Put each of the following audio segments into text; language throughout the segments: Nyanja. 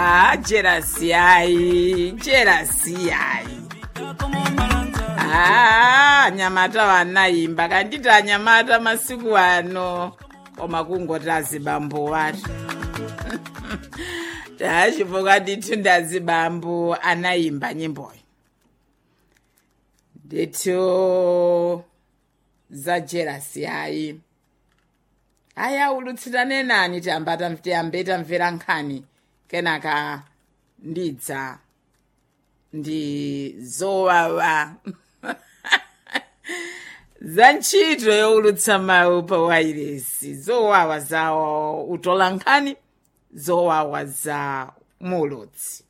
Ah, jerasi yayi jerasi yayi ah anyamata vanayimba kanditi anyamata masiku ano koma kungoti azibambo wati tachipoka ndithu ndazibambo anayimba nyimboyo ndithu za jerasi yayi haya ulutsirane nani tiyamba tiyambe tamvera nkhani kenaka ndidza ndi zowawa za ntchito youlutsa mawu pa wairesi zowawa za utola nkhani zowawa za mulutsi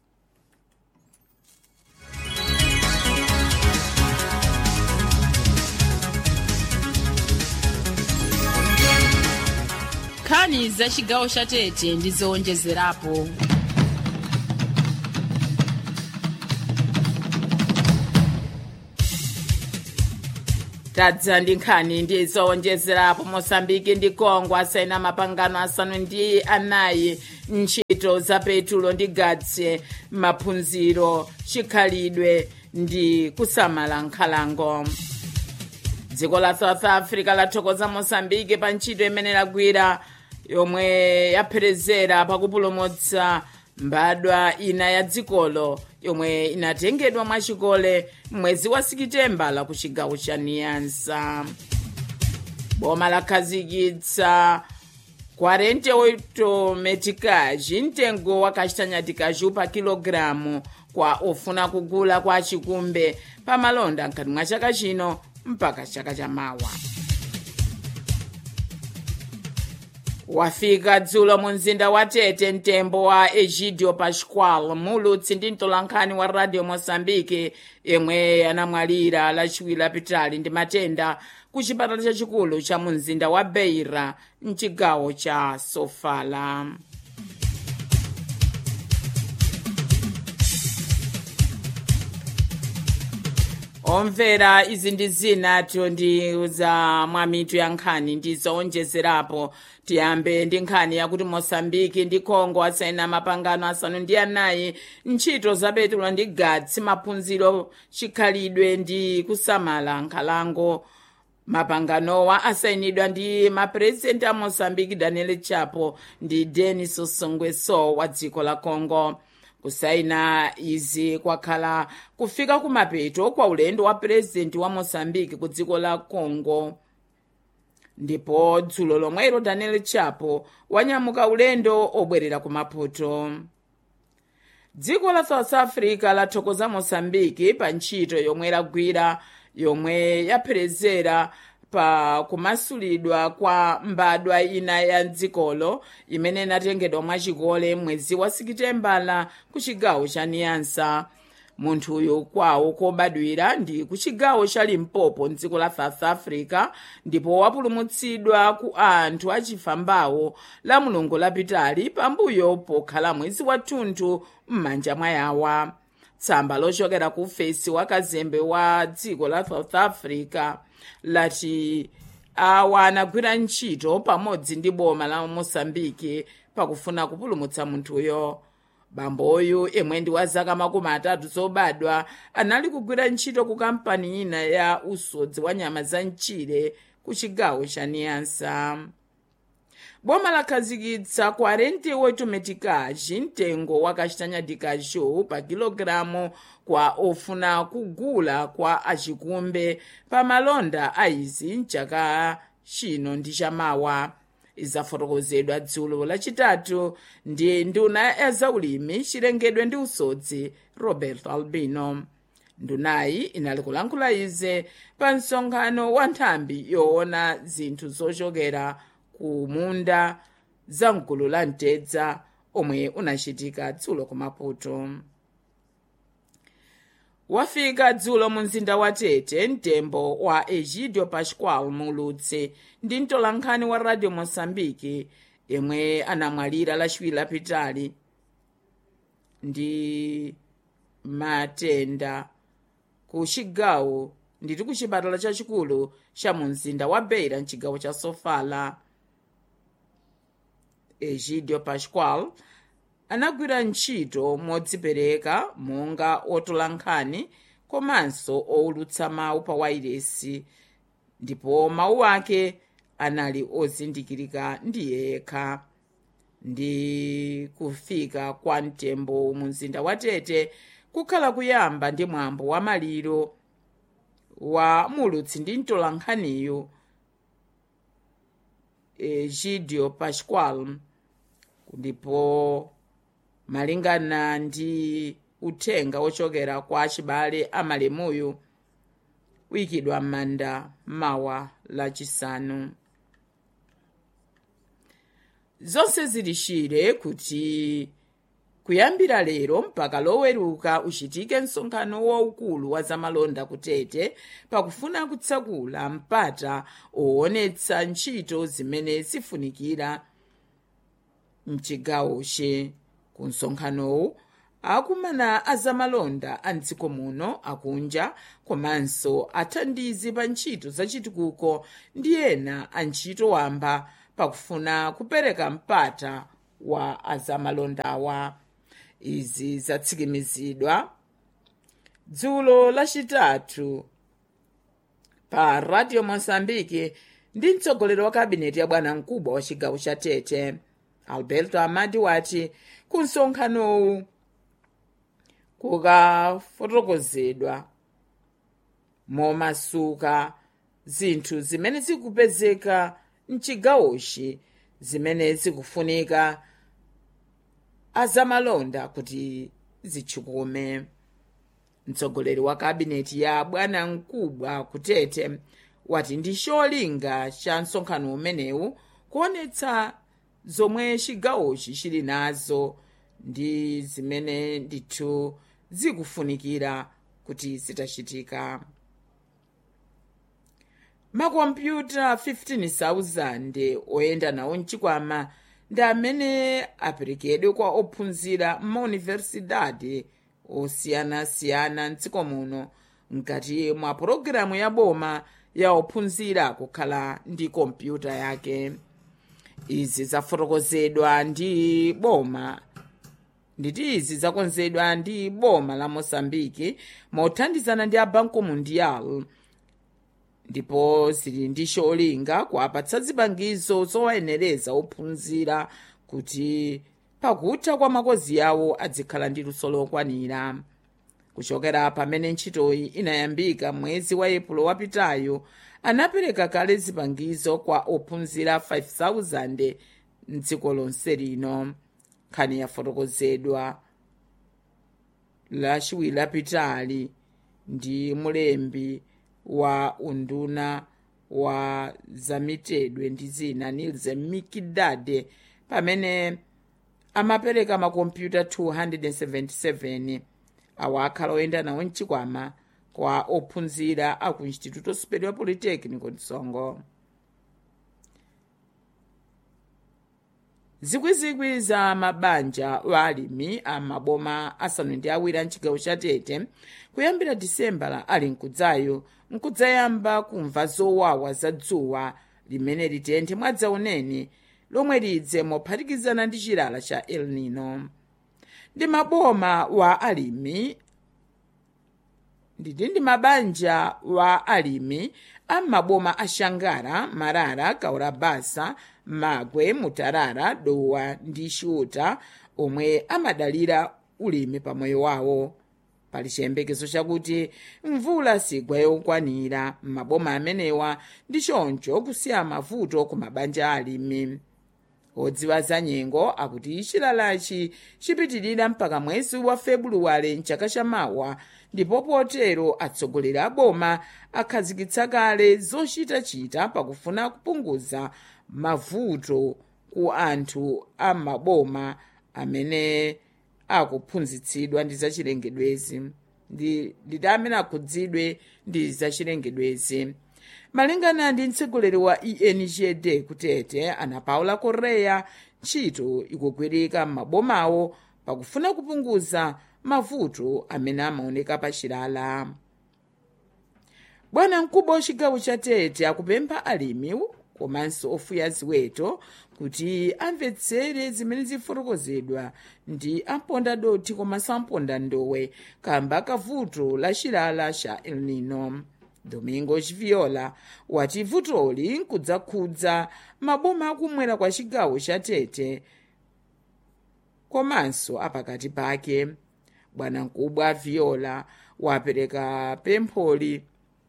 nkhani za chigawo cha tete ndi zowonjezerapo tadza ndi nkhani ndi zowonjezerapo mosambiki ndi congo asaina mapangano asanu ndi anayi ntchito za petulo ndi gatsi maphunziro chikhalidwe ndi kusamala nkhalango dziko la south africa lathokoza mosambiki pa ntchito imene lagwira yomwe yapherezera pakupulumutsa mbadwa ina ya dzikolo yomwe inatengedwa mwachikole mwezi wa sikitembala ku chigawo cha niyansa boma lakhazikitsa 48 metikaji mtengo wa kachitanyatikaji pa kilogalamu kwa ofuna kugula kwa chikumbe pa malonda mkati mwa chaka chino mpaka chaka chamawa wafika dzulo mu mzinda wa tete mtembo wa egidio pascual mulutsi ndi mtolankhani wa radio moçambique yemwe anamwalira lachiwiri lapitali ndi matenda ku chipatala chachikulu cha mu mzinda wa beira mchigawo cha sofala omvera izi ndi zinato ndi za mwamitu ya nkhani ndi zowonjezerapo tiyambe ndi nkhani yakuti mosambiki ndi congo asaina mapangano asanu ndi anayi ntchito za petulo ndi gatsi maphunziro chikhalidwe ndi kusamala nkhalango mapanganowa asayinidwa ndi mapurezidenti a mosambiki daniel chapo ndi denis songweso wa dziko la congo kusayina izi kwakhala kufika kumapeto kwa ulendo wa purezidenti wa mosambiki ku dziko la congo ndipo dzulo lomwelo daniel chapo wanyamuka ulendo obwerera ku maputo dziko la south africa lathokoza mosambiki pa ntchito yomwe lagwira yomwe yapherezera pa kumasulidwa kwa mbadwa ina ya dzikolo imene inatengedwa mwachikole mwezi wa sikitembala ku chigawo cha niyansa munthuyu kwawo kobadwira ndi ku chigawo cha limpopo mdziko la south africa ndipo wapulumutsidwa ku anthu achifambawo la mulungu lapitali pambuyo pokhala mwezi wathunthu m'manja mwa yawa tsamba lochokera ku fesi wa kazembe wa dziko la south africa lati awa anagwira ntchito pamodzi ndi boma la mosambiki pakufuna kupulumutsa munthuyo bamboyu yemwe ndi wa zaka makumi atatu zobadwa anali kugwira ntchito ku kampani ina ya usodzi wa nyama za mchire ku chigawo cha niyansa boma lakhazikitsa 48 metikaji mtengo wa kachitanyatikacho pa kilogalamu kwa ofuna kugula kwa achikumbe pa malonda a izi mchaka chino ndi chamawa izafotokozedwa dzulo lachitatu ndi nduna ya zaulimi chilengedwe ndi usodzi robert albino ndunayi inali kulankhula ize pa msonkhano wa nthambi yoona zinthu zochokera ku munda za mgulu la mtedza omwe unachitika dzulo ku maputo wafika dzulo mu mzinda wa tete mtembo wa egidio pascual mulutse ndi mtolankhani wa radio moçambique yemwe anamwalira lachiwiri lapitali ndi matenda ku chigawo nditi ku chipatala chachikulu cha mu mzinda wa beira mchigawo cha sofala egidio pascual anagwira ntchito modzipereka monga otola nkhani komanso owulutsa mawu pa wairesi ndipo mawu ake anali ozindikirika ndi yekha ndi kufika kwa mtembo mu mzinda wa tete kukhala kuyamba ndi mwambo wa maliro wa mulutsi ndi mtolankhaniyu egidio pascual ndipo malingana ndi uthenga ochokera kwa achibale amalemuyu uyikidwa m'manda mawa lachisanu zonse zilishire kuti kuyambira lero mpaka loweruka uchitike msonkhano waukulu wa zamalonda kutete pakufuna kutsakula mpata owonetsa ntchito zimene zifunikira mchigawochi ku msonkhanowu akumana azamalonda a mdziko muno akunja komanso athandizi pa ntchito zachitukuko ndi ena a ntchito wamba pakufuna kupereka mpata wa azamalondawa izi zatsikimizidwa dzulo lachitatu pa radio mozambique ndi mtsogoleri wa kabineti ya bwana mkubwa wa chigawo cha tete alberto amadi wati ku msonkhanowu kukafotokozedwa momasuka zinthu zimene zikupezeka mchigawochi zimene zikufunika azamalonda kuti zitchukume mtsogoleri wa kabineti ya bwana mkubwa kutete wati ndi cholinga cha msonkhano umenewu kuonetsa zomwe chigawochi chili nazo ndi zimene ndithu zikufunikira kuti zitachitika makompyuta 15,000 oyenda nawo mchikwama ndi amene aperekedwe kwa ophunzira mauniversidade osiyanasiyana mdziko muno mkati mwa pologalamu ya boma ya ophunzira kukhala ndi kompyuta yake izi zafotokozedwa ndi boma nditi izi zakonzedwa ndi boma la mosambiki mothandizana ndi a banco mundial ndipo zili ndi cholinga kuwapatsa zipangizo zowayenereza ophunzira kuti pakutha kwa makozi yawo adzikhala ndi luso lokwanira kuchokera pamene ntchitoyi inayambika mwezi wa epulo wapitayo anapereka kale zipangizo kwa ophunzira 5000 mdziko lonse lino nkhani yafotokozedwa lachiwiri lapitali ndi mulembi wa unduna wa zamitedwe ndi zina nilsen mikidade pamene amapereka makompyuta 277 awa akhala oyenda nawo mchikwama kwa ophunzira a ku instituto superior polytechnico msongo zikwizikwi za mabanja wa alimi a maboma asanu ndi awiri a mchigawo cha tete kuyambira disemba ali mkudzayo nkudzayamba kumva zowawa za dzuwa limene litenthe mwadzaoneni lomwe lidze mophatikizana ndi chilala cha el nino ndi maboma wa alimi nditi ndi mabanja wa alimi a maboma a shangara marara kaurabasa magwe mutarara dowa ndi shuta omwe amadalira ulimi pamoyo wawo pali chiyembekezo chakuti mvula sigwa yokwanira m'maboma amenewa ndi choncho kusiya mavuto ku mabanja alimi odziwa za nyengo akuti chilalachi chipitirira mpaka mwezi wa febuluwale mchaka chamawa ndipo potero atsogoleri a boma akhazikitsa kale zochitachita pakufuna kupunguza mavuto ku anthu a maboma amene akuphunzitsidwa ndi zachilengedwezi ndi amene akhudzidwe ndi zachilengedwezi malingana ndi mtsogoleri wa engd kutete ana paula correa ntchito ikugwirika m'mabomawo pakufuna kupunguza mavuto amene amaoneka pa chilala bwana mkubwa wa chigawo cha tete akupempha alimi komanso ofuya ziweto kuti amvetsere zimene zifotokozedwa ndi amponda doti komanso amponda ndowe kamba kavuto la chilala cha el nino domingos viola wati vutoli nkudzakhudza maboma akumwera kwa chigawo cha tete komanso apakati pake bwanamkubwa viola wapereka pempholi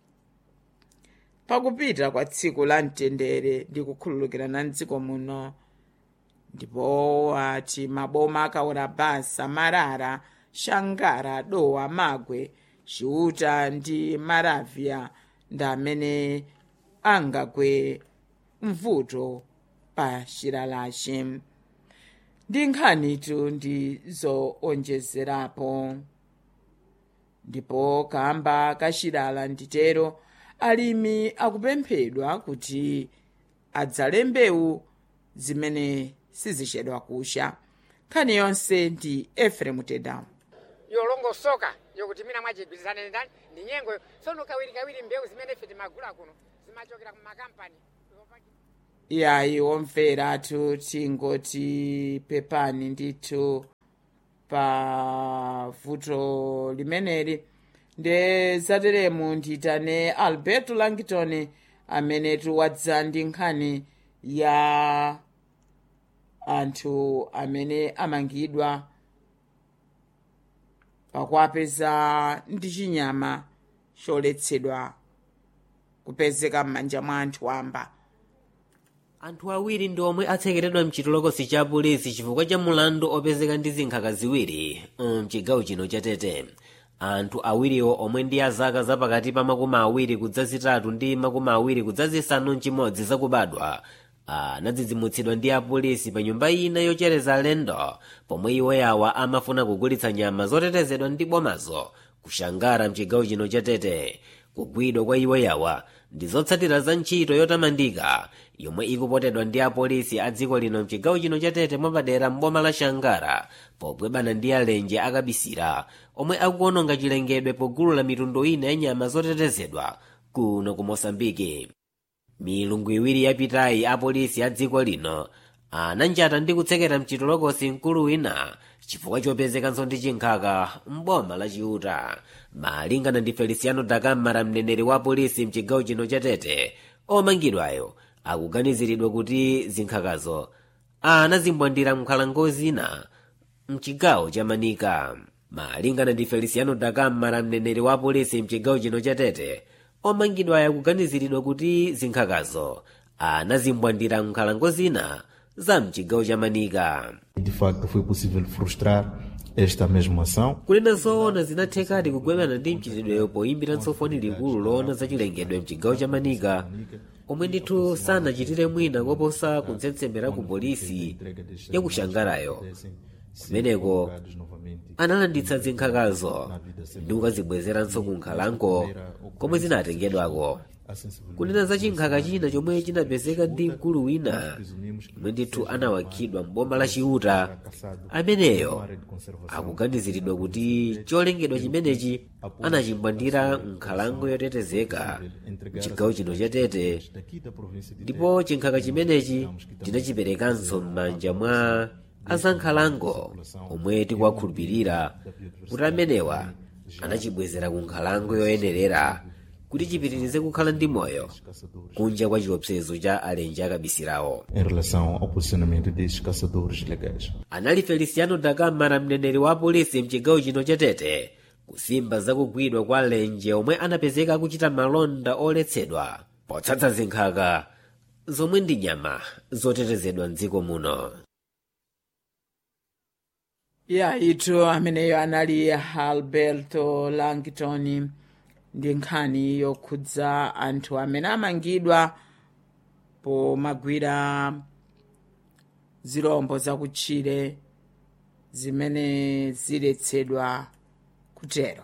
pakupita kwa tsiku la mtendere ndi kukhululukirana mdziko muno ndipo ati maboma akaona basa marara shangara dowa magwe chiuta ndi maravya ndi amene angagwe mvuto pa chilalachi ndi nkhanitu ndi zoonjezerapo ndipo kamba kachilala nditero alimi akupemphedwa kuti adzale mbewu zimene sizichedwa kusha nkhani yonse ndi efremu tedamu yolongosoka yokuti mina mwachigwirizane ndani ndi nyengo tsono kawiri kawiri mbewu zimene ife timagula kuno zimachokera kumakampani yayi womveratu tingoti pepani ndithu pa vuto limeneli nde zateremu nditane alberto langton amene tiwadza ndi nkhani ya anthu amene amangidwa pakuapeza ndi chinyama choletsedwa kupezeka m'manja mwa anthu wamba anthu awiri ndi omwe atsekeredwa mchitolokosi cha polisi chifukwa cha mulandu opezeka ndi zinkhaka ziwiri mchigawo chino cha tete anthu awiriwo omwe ndi azaka zapakati pa makumi awiri kudzazitatu ndi makumi awiri kudzazisanu mchimodzi zakubadwa anadzidzimutsidwa ndi apolisi pa nyumba ina yochereza alendo pomwe iwo yawa amafuna kugulitsa nyama zotetezedwa ndi bomazo kushangara mchigawo chino cha tete kugwidwa kwa iwo yawa ndi zotsatira za ntchito yotamandika yomwe ikupotedwa ndi apolisi a dziko lino mchigawo chino cha tete mwapadera mboma la shangara pogwebana ndi alenje akabisira omwe akuononga chilengedwe pogulu la mitundu ina ya nyama zotetezedwa kuno ku mosambiki milungu iwiri yapitayi apolisi a dziko lino ananjata ndi kutsekera mchitolokosi mkulu wina chifukwa chopezekanso ndi chinkhaka mboma la chiuta malingana ndi feliciano dakamara mneneri wa polisi mchigawo chino cha tete omangidwayo akuganiziridwa kuti zinkhakazo anazimbwandira mnkhalango zina mchigawo cha manika malingana ndi feliciano dakamara mneneri wa polisi mchigawo chino cha tete omangidwayo akuganiziridwa kuti zinkhakazo anazimbwandira mnkhalango zina za mchigawo cha manika De facto, foi possível frustrar esta mesma ação. kunena zoona zinathekadi kugwebana ndi mchitidweyo poyimbiranso foni likulu loona za chilengedwe mchigawo cha manika omwe ndithu sanachitire mwina koposa kutsetsembera ku polisi ya kushangarayo kumeneko analanditsa zinkhakazo ndi kukazibwezeranso ku nkhalango komwe zinatengedwako kunena za chinkhaka china chomwe chinapezeka ndi mkulu wina omwe ndithu anawakhidwa mboma la chiuta ameneyo akuganiziridwa kuti cholengedwa chimenechi anachimbwandira nkhalango yotetezeka mchigawo chino cha tete ndipo chinkhaka chimenechi tinachiperekanso m'manja mwa azankhalango omwe tikuwakhulupirira kuti amenewa anachibwezera ku nkhalango yoyenerera kuti chipitirize kukhala ndi moyo kunja kwa chiopsezo cha alenje akabisirawo em relação ao posicionamento desses caçadores legais. anali feliciano dakamara mneneri wa polisi mchigawo chino cha tete kusimba zakugwidwa kwa alenje omwe anapezeka akuchita malonda oletsedwa potsatsa zinkhaka zomwe ndi nyama zotetezedwa mdziko muno ya itu ameneyo anali alberto langton ndi nkhani yokhudza anthu amene amangidwa pomagwira zirombo zakutchire zimene ziletsedwa kutero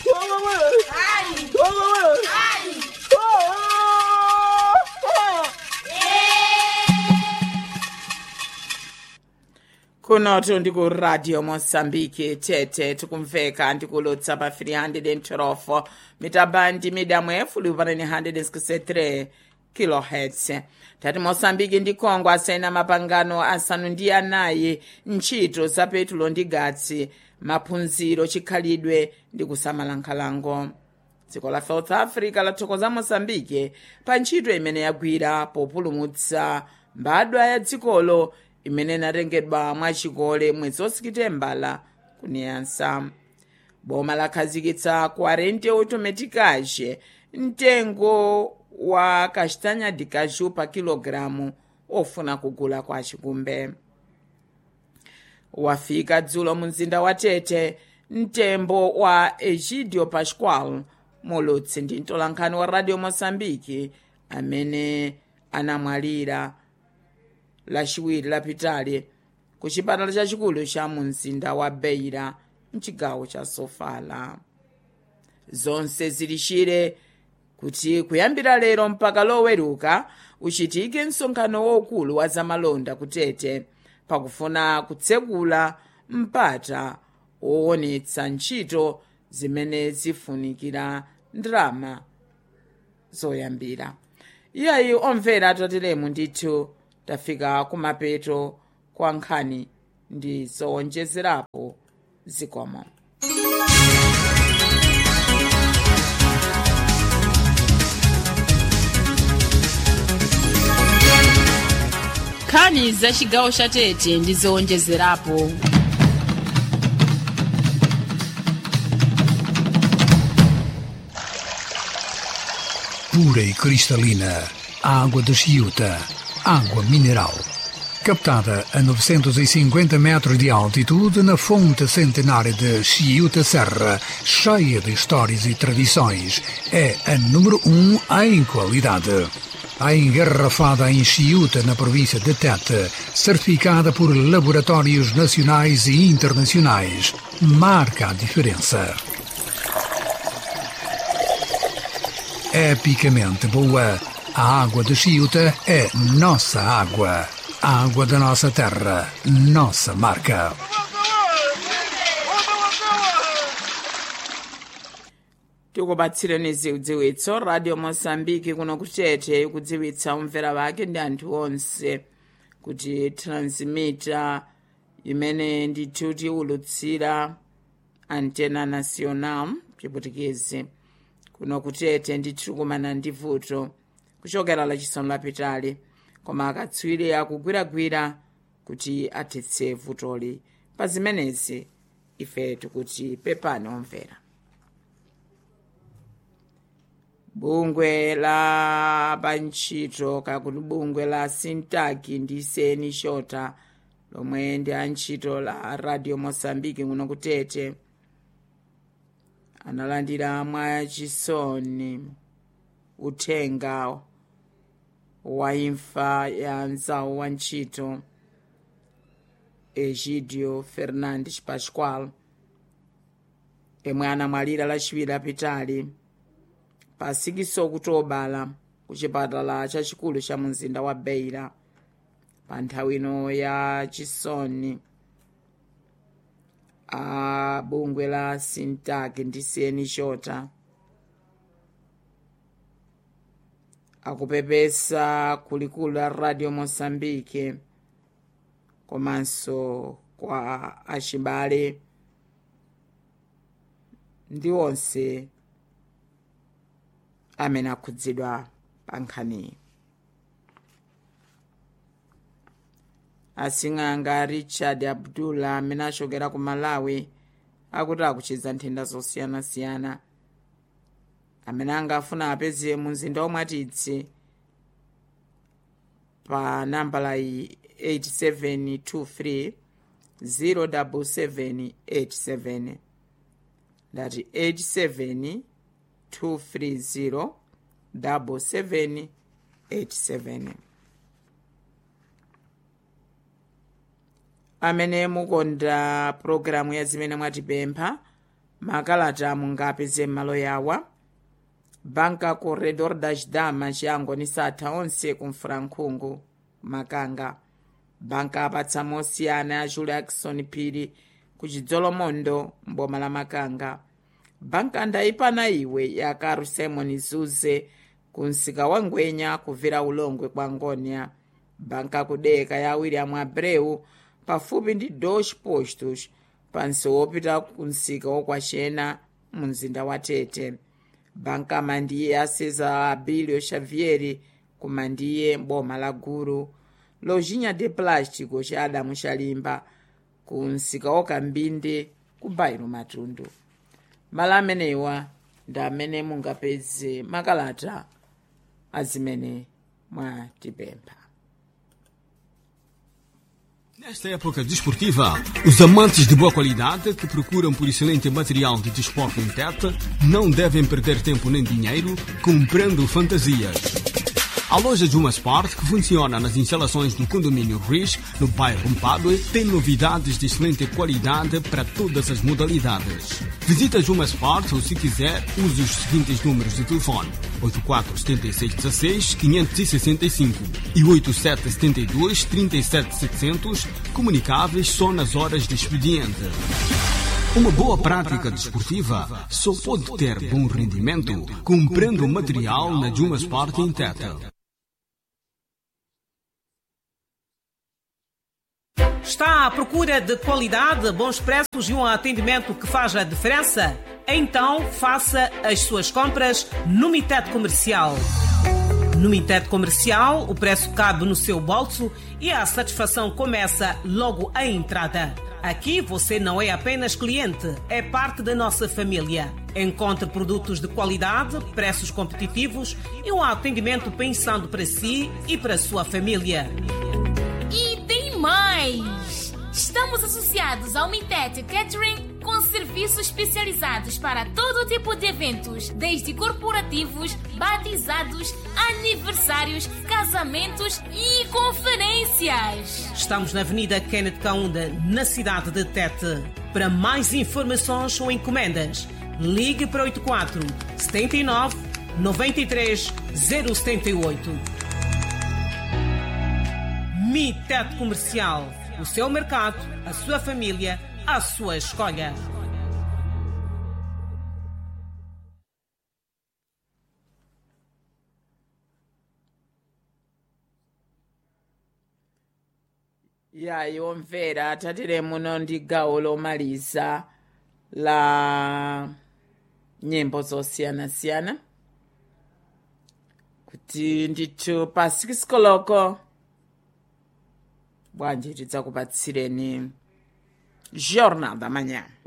kunotu ndi ku radio mosambiki tete tikumveka ndikulutsa pa 312 mitabandi midamwe fuli upanani 163 kilohertz tati mosambiki ndi congo asaina mapangano asanu ndi anayi ntchito za petulo ndi gatsi maphunziro chikhalidwe ndi kusamala nkhalango dziko la south africa lathokoza mosambike pa ntchito imene yagwira populumutsa mbadwa ya dzikolo imene inatengedwa mwachikole mwezi wositembala kuniyansa boma lakhazikitsa 40 automaticage mtengo wa castanha de caju pa kilogalamu ofuna kugula kwa chikumbe wafika dzulo mu mzinda wa tete mtembo wa egidio pascual mulutsi ndi mtolankhani wa radio moçambique amene anamwalira lachiwiri lapitali ku chipatala chachikulu cha mu mzinda wa beira mchigawo cha sofala zonse zilishire kuti kuyambira lero mpaka loweruka uchitike msonkhano waukulu wa zamalonda kutete pakufuna kutsekula mpata woonetsa ntchito zimene zifunikira ndalama zoyambira iyayi omvera tateremu ndithu tafika kumapeto kwa nkhani ndi zowonjezerapo zikomo nkhani za chigawo cha tete ndi zowonjezerapo pura e cristalina, água de Chiuta, água mineral. Captada a 950 metros de altitude na fonte centenária de Chiuta Serra, cheia de histórias e tradições, é a número um em qualidade. A engarrafada em Chiuta, na província de Tete, certificada por laboratórios nacionais e internacionais, marca a diferença. epicamente boa. A água de Chiuta é nossa água. A água da nossa terra, nossa marca. tikupatsireni zidziwitso radio mosambiki kuno kutete ikudziwitsa omvera wake ndi anthu onse kuti transmita imene ndithu tiulutsira antena national chiputikezi kuno kutete ndithu kumana ndi vuto kuchokera lachisanu lapitali koma akatswiri akugwiragwira kuti athetse vutoli pa zimenezi ife tikuti pepani omvera bungwe la pantchito kakuti bungwe la sintaki ndi seni shota lomwe ndi antchito la radio mosambiki kuno kutete analandira mwachisoni uthenga wa imfa ya mzawu wa ntchito egidio fernandes pascual yemwe anamwalira lachiwiri apitali pa 6 okutobala ku chipatala chachikulu cha mumzinda wa beira pa nthawi ino ya chisoni a bungwe la sintaki ndi seni shota akupepesa kulikulu la radio mosambike komanso kwa achibale ndi onse amene akhudzidwa pa nkhaniyi asing'anga richard abdullah amene achokera ku malawi akuti akuchiza nthenda zosiyanasiyana amene angafuna apeze mu mzinda omwe atitsi pa nambala iyi 8723 07787 ndati 87230 7787 amene mukonda pulogalamu ya zimene mwatipempha makalata mungapeze m'malo yawa banka corredor das damas chiyango ni satha onse kumfurankhungu makanga banka apatsa mosiyana ya julia jackson phiri ku chidzolomondo mboma la makanga banka ndayipana iwe ya karu simon zuze kunsika wa ngwenya kuvira ulongwe kwa ngonia banka kudeka ya william abreu pafupi ndi dos postos pansi wopita kunsika wokwaxena mu mzinda wa tete banka mandiye a cesar abilio xavieri kumandiye boma la guru lojinha de plástico xa adamu xalimba ku msika wakambinde ku bairo matundu malo amenewa ndi amene mungapeze makalata azimene mwatipempha Nesta época desportiva, os amantes de boa qualidade que procuram por excelente material de desporto em Tete não devem perder tempo nem dinheiro comprando fantasias. A loja Juma Sport, que funciona nas instalações do condomínio Riz, no bairro Mpadue, tem novidades de excelente qualidade para todas as modalidades. Visita Juma Sport ou, se quiser, use os seguintes números de telefone: 847616 565 e 8772 37700, comunicáveis só nas horas de expediente. Uma boa prática desportiva só pode ter bom rendimento comprando material na Juma Sport em Tete. Está à procura de qualidade, bons preços e um atendimento que faz a diferença? Então faça as suas compras no Mitet Comercial. No Mitet Comercial, o preço cabe no seu bolso e a satisfação começa logo à entrada. Aqui você não é apenas cliente, é parte da nossa família. Encontre produtos de qualidade, preços competitivos e um atendimento pensando para si e para a sua família. E tem mais! Estamos associados ao Mitet Catering com serviços especializados para todo tipo de eventos, desde corporativos, batizados, aniversários, casamentos e conferências. Estamos na Avenida Kenneth Kaunda, na cidade de Tete. Para mais informações ou encomendas, ligue para 84 79 93 078. Mitet Comercial. O seu mercado, a sua família, a sua escolha. yayi omvera tatire muno ndi gawo lomaliza la nyimbo zosiyanasiyana kuti ndithu pa 6 koloko bwanji tidzakupatsireni jornal da manhã